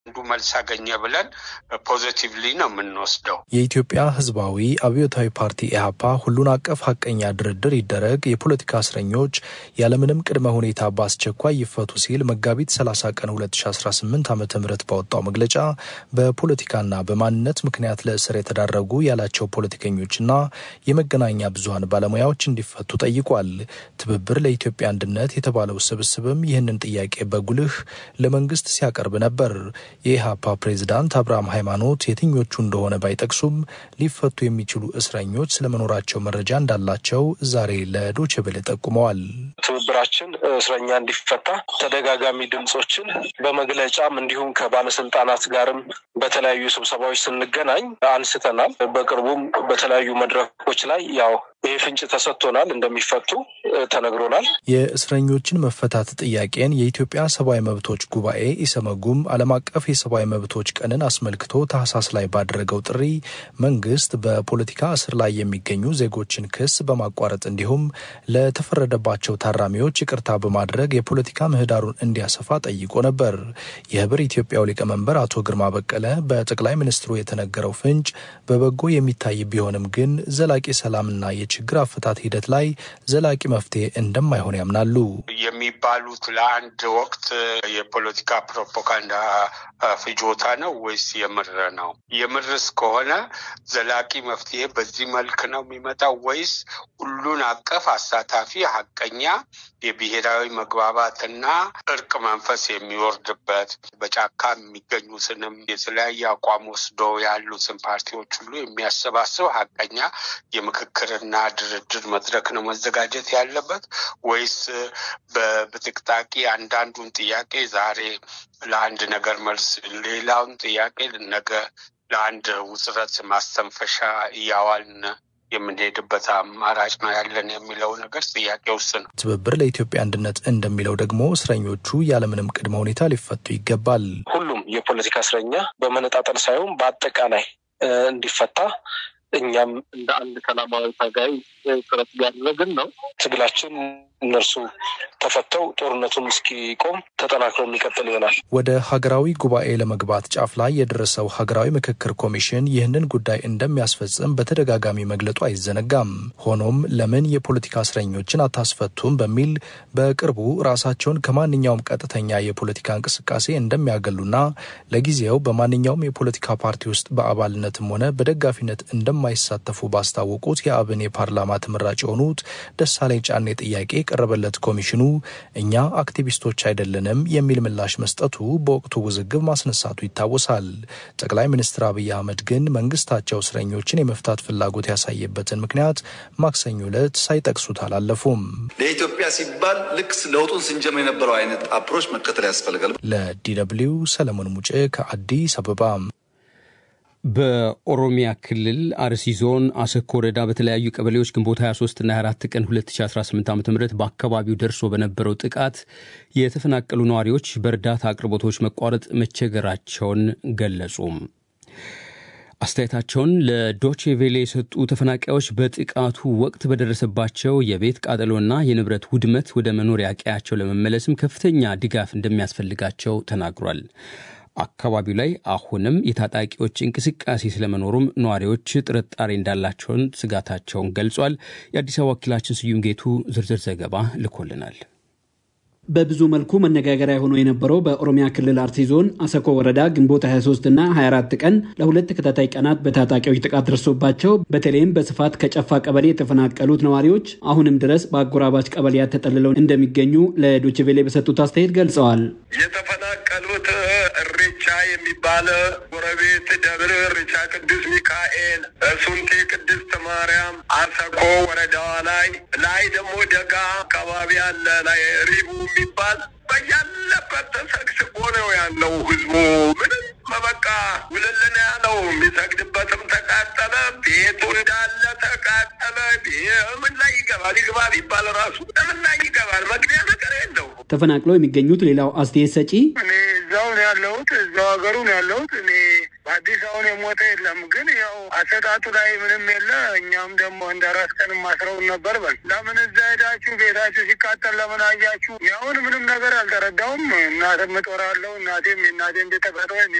አንዱ መልስ አገኘ ብለን ፖዚቲቭሊ ነው የምንወስደው። የኢትዮጵያ ሕዝባዊ አብዮታዊ ፓርቲ ኢህአፓ ሁሉን አቀፍ ሀቀኛ ድርድር ይደረግ፣ የፖለቲካ እስረኞች ያለምንም ቅድመ ሁኔታ በአስቸኳይ ይፈቱ ሲል መጋቢት 30 ቀን 2018 ዓ ም ባወጣው መግለጫ በፖለቲካና በማንነት ምክንያት ለእስር የተዳረጉ ያላቸው ፖለቲከኞችና የመገናኛ ብዙሀን ባለሙያዎች እንዲፈቱ ጠይቋል። ትብብር ለኢትዮጵያ አንድነት የተባለው ስብስብም ይህንን ጥያቄ በጉልህ ለመንግስት ሲያቀርብ ነበር። የኢህአፓ ፕሬዝዳንት አብርሃም ሃይማኖት የትኞቹ እንደሆነ ባይጠቅሱም ሊፈቱ የሚችሉ እስረኞች ስለመኖራቸው መረጃ እንዳላቸው ዛሬ ለዶቼ ቬለ ጠቁመዋል። ትብብራችን እስረኛ እንዲፈታ ተደጋጋሚ ድምፆችን በመግለጫም እንዲሁም ከባለስልጣናት ጋርም በተለያዩ ስብሰባዎች ስንገናኝ አንስተናል። በቅርቡም በተለያዩ መድረኮች ላይ ያው ይህ ፍንጭ ተሰጥቶናል፣ እንደሚፈቱ ተነግሮናል። የእስረኞችን መፈታት ጥያቄን የኢትዮጵያ ሰብአዊ መብቶች ጉባኤ ኢሰመጉም ዓለም አቀፍ የሰብአዊ መብቶች ቀንን አስመልክቶ ታህሳስ ላይ ባደረገው ጥሪ መንግስት በፖለቲካ እስር ላይ የሚገኙ ዜጎችን ክስ በማቋረጥ እንዲሁም ለተፈረደባቸው ታራሚዎች ይቅርታ በማድረግ የፖለቲካ ምህዳሩን እንዲያሰፋ ጠይቆ ነበር። የህብር ኢትዮጵያው ሊቀመንበር አቶ ግርማ በቀለ በጠቅላይ ሚኒስትሩ የተነገረው ፍንጭ በበጎ የሚታይ ቢሆንም ግን ዘላቂ ሰላምና የችግር አፈታት ሂደት ላይ ዘላቂ መፍትሄ እንደማይሆን ያምናሉ። የሚባሉት ለአንድ ወቅት የፖለቲካ ፕሮፓጋንዳ ፍጆታ ነው ወይስ የምር ነው? የምርስ ከሆነ ዘላቂ መፍትሄ በዚህ መልክ ነው የሚመጣው ወይስ ሁሉን አቀፍ አሳታፊ ሀቀኛ የብሔራዊ መግባባትና እርቅ መንፈስ የሚወርድበት በጫካ የሚገኙትንም የተለያየ አቋም ወስዶ ያሉትን ፓርቲዎች ሁሉ የሚያሰባስብ ሀቀኛ የምክክርና ድርድር መድረክ ነው መዘጋጀት ያለበት ወይስ በብጥቅጣቂ አንዳንዱን ጥያቄ ዛሬ ለአንድ ነገር መልስ፣ ሌላውን ጥያቄ ነገ ለአንድ ውጥረት ማስተንፈሻ እያዋልን የምንሄድበት አማራጭ ነው ያለን የሚለው ነገር ጥያቄ ውስጥ ነው። ትብብር ለኢትዮጵያ አንድነት እንደሚለው ደግሞ እስረኞቹ ያለምንም ቅድመ ሁኔታ ሊፈቱ ይገባል። ሁሉም የፖለቲካ እስረኛ በመነጣጠል ሳይሆን በአጠቃላይ እንዲፈታ እኛም እንደ አንድ ሰላማዊ ታጋይ ጥረት እያደረግን ነው። ትግላችን እነርሱ ተፈተው ጦርነቱን እስኪቆም ተጠናክሮ የሚቀጥል ይሆናል። ወደ ሀገራዊ ጉባኤ ለመግባት ጫፍ ላይ የደረሰው ሀገራዊ ምክክር ኮሚሽን ይህንን ጉዳይ እንደሚያስፈጽም በተደጋጋሚ መግለጡ አይዘነጋም። ሆኖም ለምን የፖለቲካ እስረኞችን አታስፈቱም በሚል በቅርቡ ራሳቸውን ከማንኛውም ቀጥተኛ የፖለቲካ እንቅስቃሴ እንደሚያገሉና ለጊዜው በማንኛውም የፖለቲካ ፓርቲ ውስጥ በአባልነትም ሆነ በደጋፊነት እንደማይሳተፉ ባስታወቁት የአብን የፓርላማ ተመራጭ የሆኑት ደሳለኝ ጫኔ ጥያቄ የቀረበለት ኮሚሽኑ እኛ አክቲቪስቶች አይደለንም የሚል ምላሽ መስጠቱ በወቅቱ ውዝግብ ማስነሳቱ ይታወሳል። ጠቅላይ ሚኒስትር አብይ አህመድ ግን መንግስታቸው እስረኞችን የመፍታት ፍላጎት ያሳየበትን ምክንያት ማክሰኞ ዕለት ሳይጠቅሱት አላለፉም። ለኢትዮጵያ ሲባል ልክ ለውጡን ስንጀምር የነበረው አይነት አፕሮች መከተል ያስፈልጋል። ለዲ ደብልዩ ሰለሞን ሙጬ ከአዲስ አበባ። በኦሮሚያ ክልል አርሲ ዞን አሰኮ ወረዳ በተለያዩ ቀበሌዎች ግንቦት 23ና 24 ቀን 2018 ዓ ም በአካባቢው ደርሶ በነበረው ጥቃት የተፈናቀሉ ነዋሪዎች በእርዳታ አቅርቦቶች መቋረጥ መቸገራቸውን ገለጹ። አስተያየታቸውን ለዶቼ ቬሌ የሰጡ ተፈናቃዮች በጥቃቱ ወቅት በደረሰባቸው የቤት ቃጠሎና የንብረት ውድመት ወደ መኖሪያ ቀያቸው ለመመለስም ከፍተኛ ድጋፍ እንደሚያስፈልጋቸው ተናግሯል። አካባቢው ላይ አሁንም የታጣቂዎች እንቅስቃሴ ስለመኖሩም ነዋሪዎች ጥርጣሬ እንዳላቸውን ስጋታቸውን ገልጿል። የአዲስ አበባ ወኪላችን ስዩም ጌቱ ዝርዝር ዘገባ ልኮልናል። በብዙ መልኩ መነጋገሪያ ሆኖ የነበረው በኦሮሚያ ክልል አርሲ ዞን አሰኮ ወረዳ ግንቦት 23 እና 24 ቀን ለሁለት ተከታታይ ቀናት በታጣቂዎች ጥቃት ደርሶባቸው በተለይም በስፋት ከጨፋ ቀበሌ የተፈናቀሉት ነዋሪዎች አሁንም ድረስ በአጎራባች ቀበሌያት ተጠልለው እንደሚገኙ ለዶችቬሌ በሰጡት አስተያየት ገልጸዋል። የተፈናቀሉት እሬቻ የሚባል ጎረቤት ደብር እሬቻ ቅዱስ ሚካኤል፣ ሱንቴ ቅድስት ማርያም፣ አሰኮ ወረዳዋ ላይ ላይ ደግሞ ደጋ አካባቢ አለ ላይ ሪቡ የሚባል በያለበት ተሰግስጎ ነው ያለው ህዝቡ። ምንም በቃ ውልልን ያለው የሚሰግድበትም ተቃጠለ፣ ቤቱ እንዳለ ተቃጠለ። ምን ላይ ይገባል? ይግባ ቢባል ራሱ ምን ላይ ይገባል? መግቢያ ነገር የለው። ተፈናቅለው የሚገኙት ሌላው አስተያየት ሰጪ እኔ እዛው ነው ያለሁት፣ እዛው ሀገሩ ነው ያለሁት። እኔ በአዲስ አሁን የሞተ የለም። ግን ያው አሰጣጡ ላይ ምንም የለ። እኛም ደግሞ እንደ ራስ ቀን ማስረውን ነበር። በል ለምን እዛ ሄዳችሁ ቤታችሁ ሲቃጠል ለምን አያችሁ? ያሁን ምንም ነገር አልተረዳውም። እናትም እጦራለሁ እናቴም የእናቴም ቤተቀጠ